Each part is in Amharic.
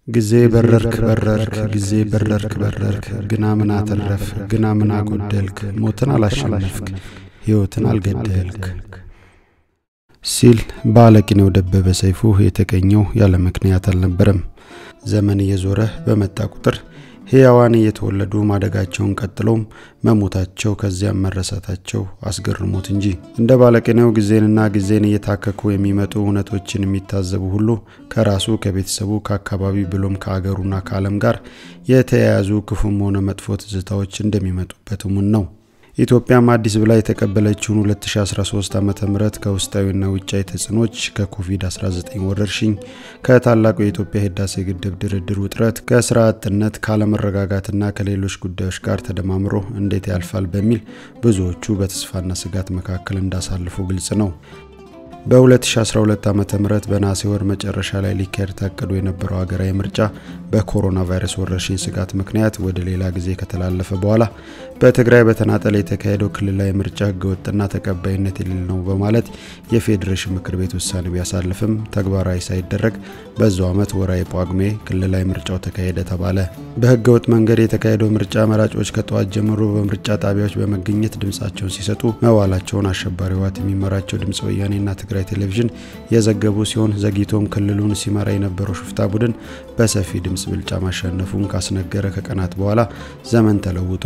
ጊዜ በረርክ በረርክ ጊዜ በረርክ በረርክ ግና ምን አተረፍ ግና ምን አጎደልክ ሞትን አላሸነፍክ ሕይወትን አልገደልክ ሲል በአለቂኔው ደበበ ሰይፉ የተገኘው ያለ ምክንያት አልነበረም። ዘመን እየዞረ በመጣ ቁጥር ሕያዋን እየተወለዱ ማደጋቸውን ቀጥለውም መሞታቸው ከዚያም መረሳታቸው አስገርሞት እንጂ እንደ ባለቅኔው ጊዜንና ጊዜን እየታከኩ የሚመጡ እውነቶችን የሚታዘቡ ሁሉ ከራሱ ከቤተሰቡ ከአካባቢ ብሎም ከአገሩና ከዓለም ጋር የተያያዙ ክፉም ሆነ መጥፎ ትዝታዎች እንደሚመጡበት እሙን ነው። ኢትዮጵያም አዲስ ብላ የተቀበለችውን 2013 ዓ ም ከውስጣዊና ውጫዊ ተጽዕኖች ከኮቪድ-19 ወረርሽኝ፣ ከታላቁ የኢትዮጵያ ህዳሴ ግድብ ድርድር ውጥረት፣ ከስራ አጥነት፣ ካለመረጋጋትና ከሌሎች ጉዳዮች ጋር ተደማምሮ እንዴት ያልፋል በሚል ብዙዎቹ በተስፋና ስጋት መካከል እንዳሳልፉ ግልጽ ነው። በ2012 ዓ ም በነሐሴ ወር መጨረሻ ላይ ሊካሄድ ታቅዶ የነበረው ሀገራዊ ምርጫ በኮሮና ቫይረስ ወረርሽኝ ስጋት ምክንያት ወደ ሌላ ጊዜ ከተላለፈ በኋላ በትግራይ በተናጠል የተካሄደው ክልላዊ ምርጫ ህገወጥና ተቀባይነት የሌለው ነው በማለት የፌዴሬሽን ምክር ቤት ውሳኔ ቢያሳልፍም ተግባራዊ ሳይደረግ በዛው ዓመት ወራዊ ጳጉሜ ክልላዊ ምርጫው ተካሄደ ተባለ። በህገወጥ መንገድ የተካሄደው ምርጫ መራጮች ከጠዋት ጀምሮ በምርጫ ጣቢያዎች በመገኘት ድምፃቸውን ሲሰጡ መዋላቸውን አሸባሪ ህወሓት የሚመራቸው ድምፅ ወያኔና ትግራይ ቴሌቪዥን የዘገቡ ሲሆን ዘግይቶም ክልሉን ሲመራ የነበረው ሽፍታ ቡድን በሰፊ ድምፅ ብልጫ ማሸነፉን ካስነገረ ከቀናት በኋላ ዘመን ተለውጦ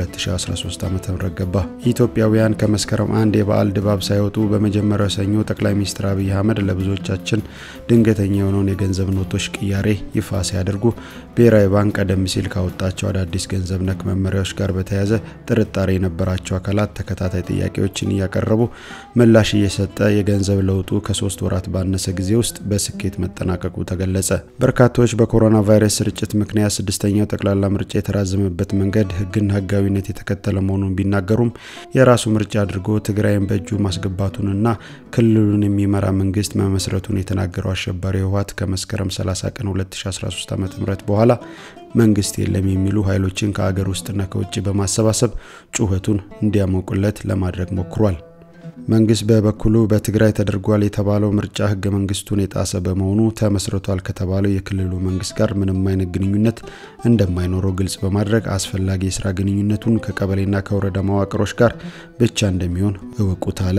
2013 ዓ ም ገባ። ኢትዮጵያውያን ከመስከረም አንድ የበዓል ድባብ ሳይወጡ በመጀመሪያው ሰኞ ጠቅላይ ሚኒስትር አብይ አህመድ ለብዙዎቻችን ድንገተኛ የሆነውን የገንዘብ ኖቶች ቅያሬ ይፋ ሲያደርጉ ብሔራዊ ባንክ ቀደም ሲል ካወጣቸው አዳዲስ ገንዘብ ነክ መመሪያዎች ጋር በተያያዘ ጥርጣሬ የነበራቸው አካላት ተከታታይ ጥያቄዎችን እያቀረቡ ምላሽ እየሰጠ የገንዘብ ለውጡ ከሶስት ወራት ባነሰ ጊዜ ውስጥ በስኬት መጠናቀቁ ተገለጸ። በርካቶች በኮሮና ቫይረስ ስርጭት ምክንያት ስድስተኛው ጠቅላላ ምርጫ የተራዘመበት መንገድ ሕግን ሕጋዊነት የተከተለ መሆኑን ቢናገሩም የራሱ ምርጫ አድርጎ ትግራይን በእጁ ማስገባቱንና ክልሉን የሚመራ መንግስት መመስረቱን የተናገረው አሸባሪ ህወሓት ከመስከረም 30 ቀን 2013 ዓ ም በኋላ መንግስት የለም የሚሉ ኃይሎችን ከአገር ውስጥና ከውጭ በማሰባሰብ ጩኸቱን እንዲያሞቁለት ለማድረግ ሞክሯል። መንግስት በበኩሉ በትግራይ ተደርጓል የተባለው ምርጫ ህገ መንግስቱን የጣሰ በመሆኑ ተመስርቷል ከተባለው የክልሉ መንግስት ጋር ምንም አይነት ግንኙነት እንደማይኖረው ግልጽ በማድረግ አስፈላጊ የስራ ግንኙነቱን ከቀበሌና ከወረዳ መዋቅሮች ጋር ብቻ እንደሚሆን እወቁት አለ።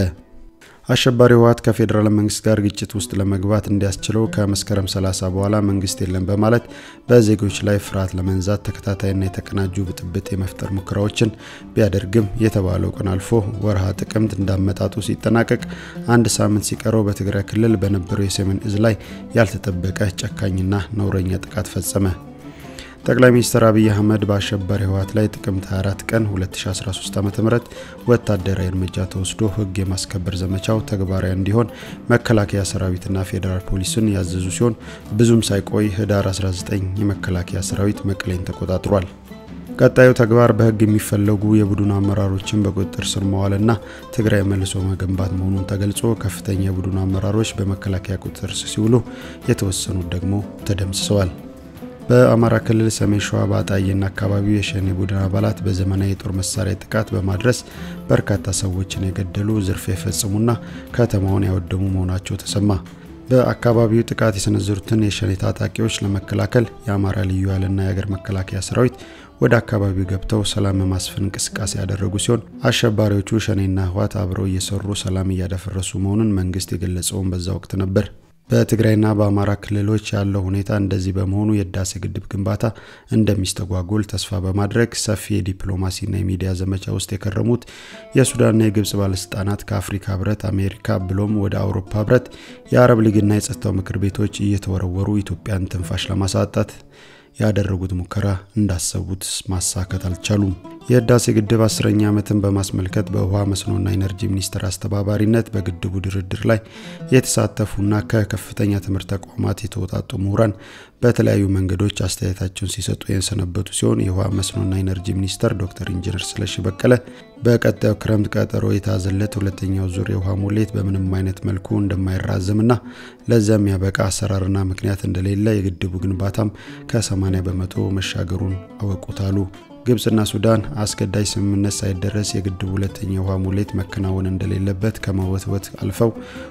አሸባሪ ህወሓት ከፌዴራል መንግስት ጋር ግጭት ውስጥ ለመግባት እንዲያስችለው ከመስከረም 30 በኋላ መንግስት የለም በማለት በዜጎች ላይ ፍርሃት ለመንዛት ተከታታይና የተቀናጁ ብጥብጥ የመፍጠር ሙከራዎችን ቢያደርግም የተባለው ቀን አልፎ ወርሃ ጥቅምት እንዳመጣጡ ሲጠናቀቅ አንድ ሳምንት ሲቀረው በትግራይ ክልል በነበረው የሰሜን እዝ ላይ ያልተጠበቀ ጨካኝና ነውረኛ ጥቃት ፈጸመ። ጠቅላይ ሚኒስትር አብይ አህመድ በአሸባሪ ህወሓት ላይ ጥቅምት 24 ቀን 2013 ዓ.ም ወታደራዊ እርምጃ ተወስዶ ህግ የማስከበር ዘመቻው ተግባራዊ እንዲሆን መከላከያ ሰራዊትና ፌዴራል ፖሊስን ያዘዙ ሲሆን ብዙም ሳይቆይ ህዳር 19 የመከላከያ ሰራዊት መቀሌን ተቆጣጥሯል። ቀጣዩ ተግባር በህግ የሚፈለጉ የቡድኑ አመራሮችን በቁጥጥር ስር መዋልና ትግራይ መልሶ መገንባት መሆኑን ተገልጾ ከፍተኛ የቡድኑ አመራሮች በመከላከያ ቁጥጥር ስር ሲውሉ የተወሰኑት ደግሞ ተደምስሰዋል። በአማራ ክልል ሰሜን ሸዋ በአጣዬና አካባቢው የሸኔ ቡድን አባላት በዘመናዊ የጦር መሳሪያ ጥቃት በማድረስ በርካታ ሰዎችን የገደሉ፣ ዝርፊያ የፈጸሙና ከተማውን ያወደሙ መሆናቸው ተሰማ። በአካባቢው ጥቃት የሰነዘሩትን የሸኔ ታጣቂዎች ለመከላከል የአማራ ልዩ ኃይልና የሀገር መከላከያ ሰራዊት ወደ አካባቢው ገብተው ሰላም የማስፈን እንቅስቃሴ ያደረጉ ሲሆን አሸባሪዎቹ ሸኔና ህወሓት አብረው እየሰሩ ሰላም እያደፈረሱ መሆኑን መንግስት የገለጸውን በዛ ወቅት ነበር። በትግራይና በአማራ ክልሎች ያለው ሁኔታ እንደዚህ በመሆኑ የህዳሴ ግድብ ግንባታ እንደሚስተጓጎል ተስፋ በማድረግ ሰፊ የዲፕሎማሲና የሚዲያ ዘመቻ ውስጥ የከረሙት የሱዳንና የግብጽ ባለስልጣናት ከአፍሪካ ህብረት፣ አሜሪካ ብሎም ወደ አውሮፓ ህብረት፣ የአረብ ሊግና የጸጥታው ምክር ቤቶች እየተወረወሩ ኢትዮጵያን ትንፋሽ ለማሳጣት ያደረጉት ሙከራ እንዳሰቡት ማሳካት አልቻሉም። የህዳሴ ግድብ አስረኛ ዓመትን በማስመልከት በውሃ መስኖና ኢነርጂ ሚኒስቴር አስተባባሪነት በግድቡ ድርድር ላይ የተሳተፉና ከከፍተኛ ትምህርት ተቋማት የተውጣጡ ምሁራን በተለያዩ መንገዶች አስተያየታቸውን ሲሰጡ የሰነበቱ ሲሆን የውሃ መስኖና ኢነርጂ ሚኒስተር ዶክተር ኢንጂነር ስለሺ በቀለ በቀጣዩ ክረምት ቀጠሮ የታዘለት ሁለተኛው ዙር የውሃ ሙሌት በምንም አይነት መልኩ እንደማይራዘምና ለዚያ የሚያበቃ አሰራርና ምክንያት እንደሌለ የግድቡ ግንባታም ከ80 በመቶ መሻገሩን አወቁታሉ። ግብፅና ሱዳን አስገዳጅ ስምምነት ሳይደረስ የግድቡ ሁለተኛ የውሃ ሙሌት መከናወን እንደሌለበት ከመወትወት አልፈው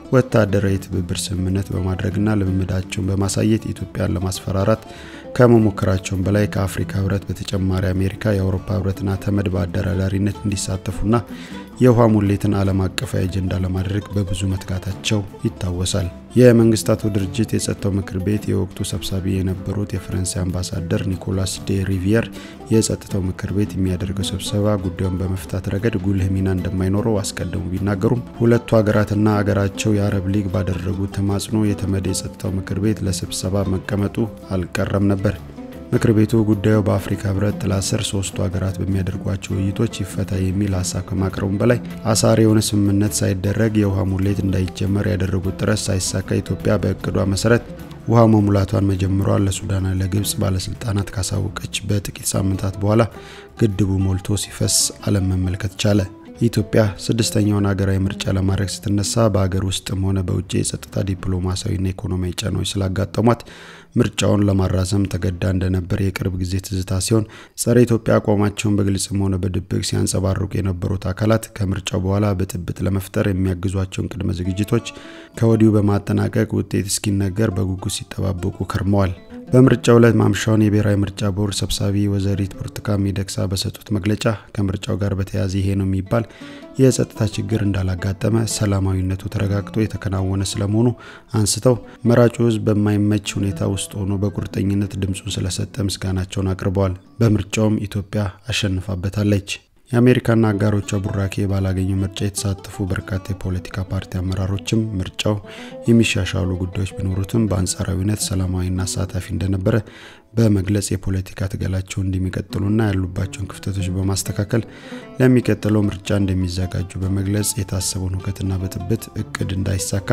ወታደራዊ የትብብር ስምምነት በማድረግና ልምምዳቸውን በማሳየት ኢትዮጵያን ለማስፈራራት ከመሞከራቸውም በላይ ከአፍሪካ ህብረት በተጨማሪ አሜሪካ፣ የአውሮፓ ህብረትና ተመድ በአደራዳሪነት እንዲሳተፉና የውሃ ሙሌትን ዓለም አቀፋዊ አጀንዳ ለማድረግ በብዙ መትጋታቸው ይታወሳል። የመንግስታቱ ድርጅት የጸጥታው ምክር ቤት የወቅቱ ሰብሳቢ የነበሩት የፈረንሳይ አምባሳደር ኒኮላስ ዴ ሪቪየር የጸጥታው ምክር ቤት የሚያደርገው ስብሰባ ጉዳዩን በመፍታት ረገድ ጉልህ ሚና እንደማይኖረው አስቀድሞ ቢናገሩም ሁለቱ ሀገራትና ሀገራቸው የአረብ ሊግ ባደረጉት ተማጽኖ የተመድ የጸጥታው ምክር ቤት ለስብሰባ መቀመጡ አልቀረም ነበር። ምክር ቤቱ ጉዳዩ በአፍሪካ ህብረት ጥላ ስር ሶስቱ ሀገራት በሚያደርጓቸው ውይይቶች ይፈታ የሚል ሀሳብ ከማቅረቡም በላይ አሳሪ የሆነ ስምምነት ሳይደረግ የውሃ ሙሌት እንዳይጀመር ያደረጉት ጥረት ሳይሳካ ኢትዮጵያ በእቅዷ መሰረት ውሃ መሙላቷን መጀመሯን ለሱዳንና ለግብጽ ባለስልጣናት ካሳወቀች በጥቂት ሳምንታት በኋላ ግድቡ ሞልቶ ሲፈስ ዓለም መመልከት ቻለ። ኢትዮጵያ ስድስተኛውን ሀገራዊ ምርጫ ለማድረግ ስትነሳ በሀገር ውስጥም ሆነ በውጭ የጸጥታ ዲፕሎማሲያዊና ኢኮኖሚያዊ ጫናዎች ስላጋጠሟት ምርጫውን ለማራዘም ተገዳ እንደነበር የቅርብ ጊዜ ትዝታ ሲሆን ጸረ ኢትዮጵያ አቋማቸውን በግልጽም ሆነ በድብቅ ሲያንጸባርቁ የነበሩት አካላት ከምርጫው በኋላ ብጥብጥ ለመፍጠር የሚያግዟቸውን ቅድመ ዝግጅቶች ከወዲሁ በማጠናቀቅ ውጤት እስኪነገር በጉጉት ሲጠባበቁ ከርመዋል። በምርጫው ዕለት ማምሻውን የብሔራዊ ምርጫ ቦርድ ሰብሳቢ ወይዘሪት ብርቱካን ሚደቅሳ በሰጡት መግለጫ ከምርጫው ጋር በተያያዘ ይሄ ነው የሚባል የጸጥታ ችግር እንዳላጋጠመ፣ ሰላማዊነቱ ተረጋግጦ የተከናወነ ስለመሆኑ አንስተው መራጩ ሕዝብ በማይመች ሁኔታ ውስጥ ሆኖ በቁርጠኝነት ድምፁን ስለሰጠ ምስጋናቸውን አቅርበዋል። በምርጫውም ኢትዮጵያ አሸንፋበታለች። የአሜሪካና አጋሮቿ ቡራኬ ባላገኘው ምርጫ የተሳተፉ በርካታ የፖለቲካ ፓርቲ አመራሮችም ምርጫው የሚሻሻሉ ጉዳዮች ቢኖሩትም በአንጻራዊነት ሰላማዊና አሳታፊ እንደነበረ በመግለጽ የፖለቲካ ትግላቸውን እንደሚቀጥሉና ያሉባቸውን ክፍተቶች በማስተካከል ለሚቀጥለው ምርጫ እንደሚዘጋጁ በመግለጽ የታሰበውን ሁከትና ብጥብጥ እቅድ እንዳይሳካ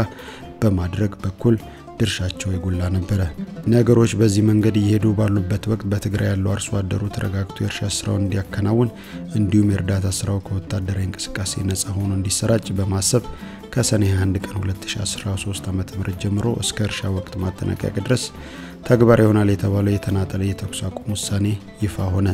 በማድረግ በኩል ድርሻቸው የጎላ ነበረ። ነገሮች በዚህ መንገድ እየሄዱ ባሉበት ወቅት በትግራይ ያለው አርሶ አደሩ ተረጋግቶ የእርሻ ስራውን እንዲያከናውን እንዲሁም የእርዳታ ስራው ከወታደራዊ እንቅስቃሴ ነጻ ሆኖ እንዲሰራጭ በማሰብ ከሰኔ 21 ቀን 2013 ዓ ም ጀምሮ እስከ እርሻ ወቅት ማጠናቀቂያ ድረስ ተግባራዊ ይሆናል የተባለው የተናጠለ የተኩስ አቁም ውሳኔ ይፋ ሆነ።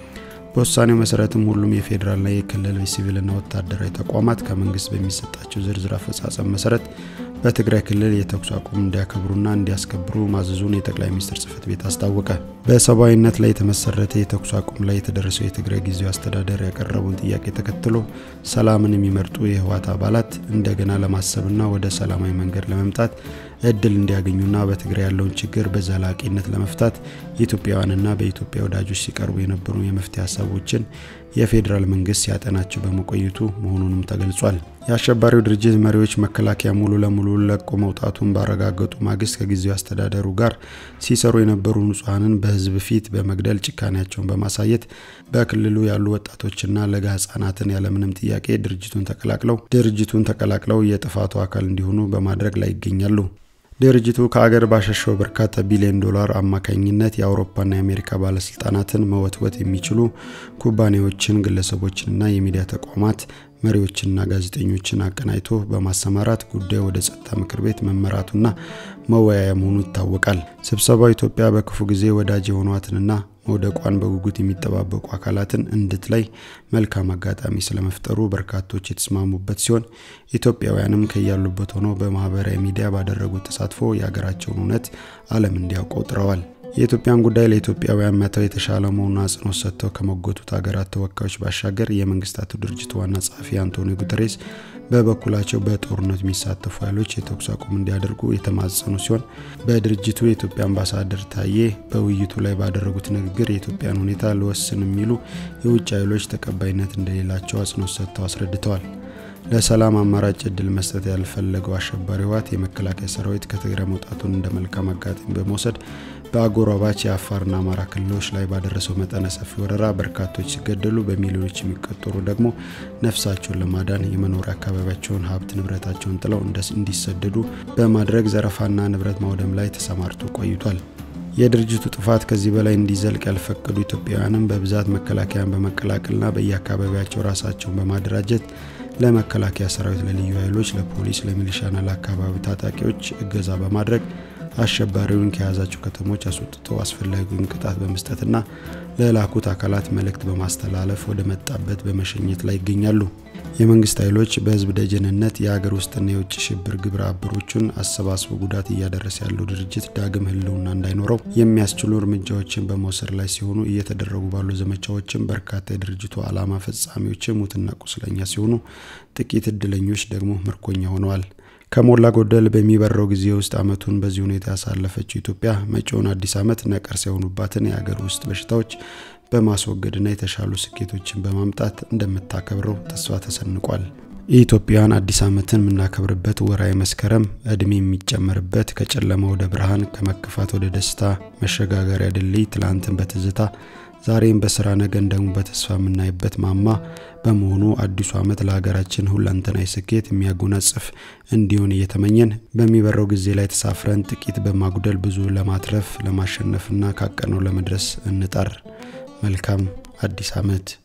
በውሳኔው መሰረትም ሁሉም የፌዴራልና የክልል ሲቪልና ወታደራዊ ተቋማት ከመንግስት በሚሰጣቸው ዝርዝር አፈጻጸም መሰረት በትግራይ ክልል የተኩስ አቁም እንዲያከብሩና እንዲያስከብሩ ማዘዙን የጠቅላይ ሚኒስትር ጽህፈት ቤት አስታወቀ። በሰብአዊነት ላይ የተመሰረተ የተኩስ አቁም ላይ የተደረሰው የትግራይ ጊዜያዊ አስተዳደር ያቀረበውን ጥያቄ ተከትሎ ሰላምን የሚመርጡ የህወሓት አባላት እንደገና ለማሰብና ወደ ሰላማዊ መንገድ ለመምጣት እድል እንዲያገኙና በትግራይ ያለውን ችግር በዘላቂነት ለመፍታት ኢትዮጵያውያንና በኢትዮጵያ ወዳጆች ሲቀርቡ የነበሩ የመፍትሄ ሀሳቦችን የፌዴራል መንግስት ሲያጠናቸው በመቆየቱ መሆኑንም ተገልጿል። የአሸባሪው ድርጅት መሪዎች መከላከያ ሙሉ ለሙሉ ለቆ መውጣቱን ባረጋገጡ ማግስት ከጊዜው አስተዳደሩ ጋር ሲሰሩ የነበሩ ንጹሐንን በህዝብ ፊት በመግደል ጭካኔያቸውን በማሳየት በክልሉ ያሉ ወጣቶችና ለጋ ህጻናትን ያለምንም ጥያቄ ድርጅቱን ተቀላቅለው ድርጅቱን ተቀላቅለው የጥፋቱ አካል እንዲሆኑ በማድረግ ላይ ይገኛሉ። ድርጅቱ ከአገር ባሸሸው በርካታ ቢሊዮን ዶላር አማካኝነት የአውሮፓና የአሜሪካ ባለስልጣናትን መወትወት የሚችሉ ኩባንያዎችን፣ ግለሰቦችንና የሚዲያ ተቋማት መሪዎችንና ጋዜጠኞችን አቀናጅቶ በማሰማራት ጉዳዩ ወደ ጸጥታ ምክር ቤት መመራቱና መወያያ መሆኑ ይታወቃል። ስብሰባው ኢትዮጵያ በክፉ ጊዜ ወዳጅ የሆኗትንና መውደቋን በጉጉት የሚጠባበቁ አካላትን እንድትለይ መልካም አጋጣሚ ስለመፍጠሩ በርካቶች የተስማሙበት ሲሆን ኢትዮጵያውያንም ከያሉበት ሆነው በማህበራዊ ሚዲያ ባደረጉት ተሳትፎ የሀገራቸውን እውነት ዓለም እንዲያውቀው ጥረዋል። የኢትዮጵያን ጉዳይ ለኢትዮጵያውያን መተው የተሻለ መሆኑን አጽንኦት ሰጥተው ከሞገቱት ሀገራት ተወካዮች ባሻገር የመንግስታቱ ድርጅት ዋና ጸሐፊ አንቶኒዮ ጉተሬስ በበኩላቸው በጦርነት የሚሳተፉ ኃይሎች የተኩስ አቁም እንዲያደርጉ የተማጸኑ ሲሆን በድርጅቱ የኢትዮጵያ አምባሳደር ታዬ በውይይቱ ላይ ባደረጉት ንግግር የኢትዮጵያን ሁኔታ ልወስን የሚሉ የውጭ ኃይሎች ተቀባይነት እንደሌላቸው አጽንኦት ሰጥተው አስረድተዋል። ለሰላም አማራጭ እድል መስጠት ያልፈለገው አሸባሪ ህወሓት የመከላከያ ሰራዊት ከትግራይ መውጣቱን እንደ መልካም አጋጣሚ በመውሰድ በአጎራባች የአፋርና አማራ ክልሎች ላይ ባደረሰው መጠነ ሰፊ ወረራ በርካቶች ሲገደሉ በሚሊዮኖች የሚቆጠሩ ደግሞ ነፍሳቸውን ለማዳን የመኖሪያ አካባቢያቸውን ሀብት ንብረታቸውን ጥለው እንዲሰደዱ በማድረግ ዘረፋና ንብረት ማውደም ላይ ተሰማርቶ ቆይቷል። የድርጅቱ ጥፋት ከዚህ በላይ እንዲዘልቅ ያልፈቀዱ ኢትዮጵያውያንም በብዛት መከላከያን በመቀላቀልና በየአካባቢያቸው ራሳቸውን በማደራጀት ለመከላከያ ሰራዊት፣ ለልዩ ኃይሎች፣ ለፖሊስ፣ ለሚሊሻና ለአካባቢ ታጣቂዎች እገዛ በማድረግ አሸባሪውን ከያዛቸው ከተሞች አስወጥተው አስፈላጊውን ቅጣት በመስጠትና ለላኩት አካላት መልእክት በማስተላለፍ ወደ መጣበት በመሸኘት ላይ ይገኛሉ። የመንግስት ኃይሎች በህዝብ ደጀንነት የሀገር ውስጥና የውጭ ሽብር ግብረ አበሮቹን አሰባስቦ ጉዳት እያደረሰ ያለው ድርጅት ዳግም ህልውና እንዳይኖረው የሚያስችሉ እርምጃዎችን በመውሰድ ላይ ሲሆኑ እየተደረጉ ባሉ ዘመቻዎችም በርካታ የድርጅቱ ዓላማ ፈጻሚዎች ሙትና ቁስለኛ ሲሆኑ፣ ጥቂት እድለኞች ደግሞ ምርኮኛ ሆነዋል። ከሞላ ጎደል በሚበረው ጊዜ ውስጥ አመቱን በዚህ ሁኔታ ያሳለፈችው ኢትዮጵያ መጪውን አዲስ ዓመት ነቀርሳ የሆኑባትን የሀገር ውስጥ በሽታዎች በማስወገድና የተሻሉ ስኬቶችን በማምጣት እንደምታከብረው ተስፋ ተሰንቋል። የኢትዮጵያን አዲስ ዓመትን የምናከብርበት ወራዊ መስከረም እድሜ የሚጨመርበት ከጨለማ ወደ ብርሃን ከመከፋት ወደ ደስታ መሸጋገሪያ ድልድይ ትላንትን በትዝታ ዛሬም በስራ ነገን ደግሞ በተስፋ የምናይበት ማማ በመሆኑ አዲሱ ዓመት ለሀገራችን ሁለንተናዊ ስኬት የሚያጎናጽፍ እንዲሆን እየተመኘን በሚበረው ጊዜ ላይ ተሳፍረን ጥቂት በማጉደል ብዙ ለማትረፍ ለማሸነፍና ካቀነው ለመድረስ እንጣር። መልካም አዲስ ዓመት።